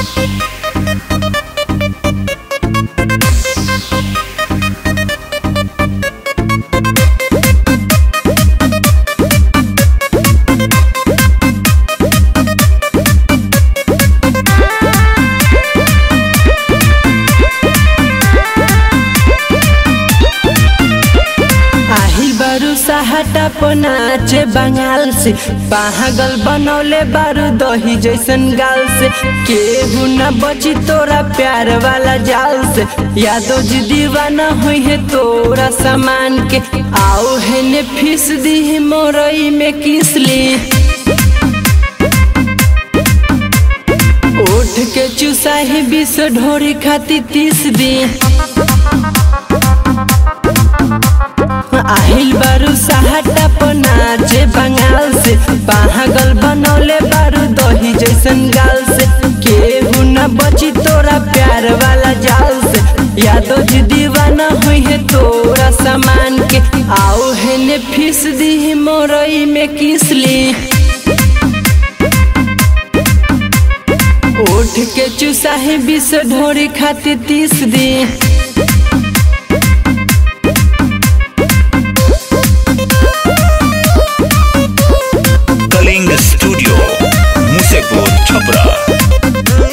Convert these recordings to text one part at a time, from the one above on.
आहिल बारू सहाटा नाचे बंगाल से पागल बनौले बारू दही जैसन गाल से केहू न बची तोरा प्यार वाला जाल से यादो जी दीवाना हुई है तोरा सामान के आओ है ने फीस दी है मोरई में किसली उठ के चुसाही बीस ढोरी खाती तीस दी आहिल बारू सहाटा नाचे बंगाल से पागल बनौले बारू दही जैसन गाल से केहू न बची तोरा प्यार वाला जाल से यादो जी दीवाना हुई है तोरा सामान के आओ है ने फीस दी है मोरई में किसली उठ के चुसाही बीस ढोरी खाती तीस दी कलिंग स्टूडियो मुसेपुर छपरा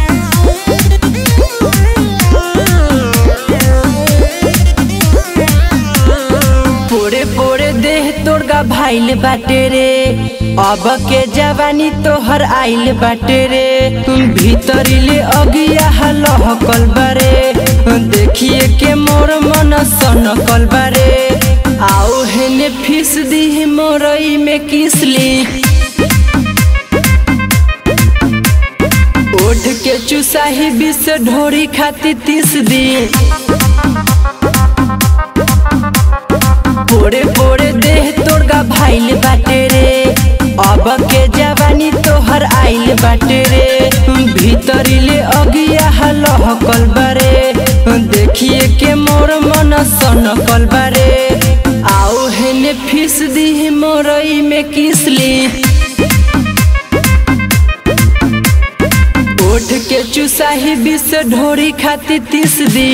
पोरे पोरे देह तोड़गा भाइल बाटे रे अब के जवानी तोहर आइल बाटे रे भीतरीले अगिया लहकल बारे देखिए के मोर मन सनकल बारे आओ हेने फीस दी मोरई में किसली उठ के चुसाही बीस ढोरी खाती तीस दी पोरे पोरे देह तोड़गा भाइल बाटे रे अब के जवानी तोहर आइल बाटे रे भीतरीले अगिया लहकल बारे देखिए के मोर मन सनकल बारे आओ हेने फीस दी मोरई में किसली उठ के चुसाही बीस ढोरी खाती तीस दी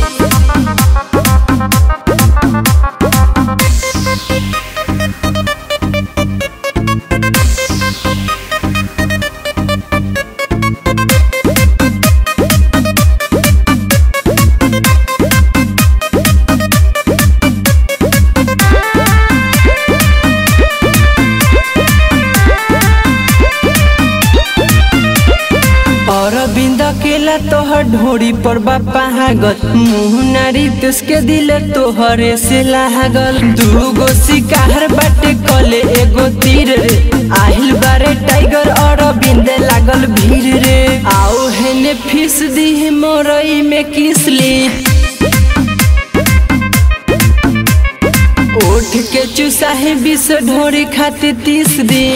अरविंद केला तोहर ढोरी पर बापा हागल मुँह नारी तुसके दिल तोहरे से लागल दूगो शिकार बाटे कले एगो तीर रे आहिल बारे टाइगर अरविंद लागल भीड़ रे आओ हेने फीस दी मोरई में किसली उठ के चुसाही बीस ढोरी खाती तीस दी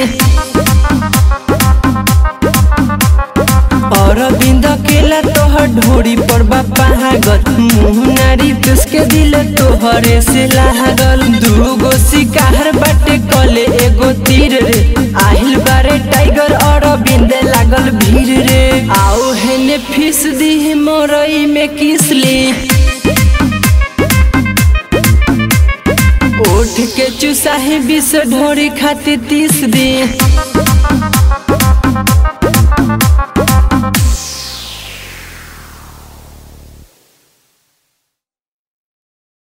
अरविंद केला तोहर ढोरी पर बापा हागल मुँह नारी तुसके दिल तोहरे से लागल दूगो शिकार बाटे कले एगो तीर रे आहिल बारे टाइगर अरविंद लागल भीड़ रे आओ हेने फीस दी मोरई में किसली उठ के चुसाही बीस ढोरी खाती तीस दी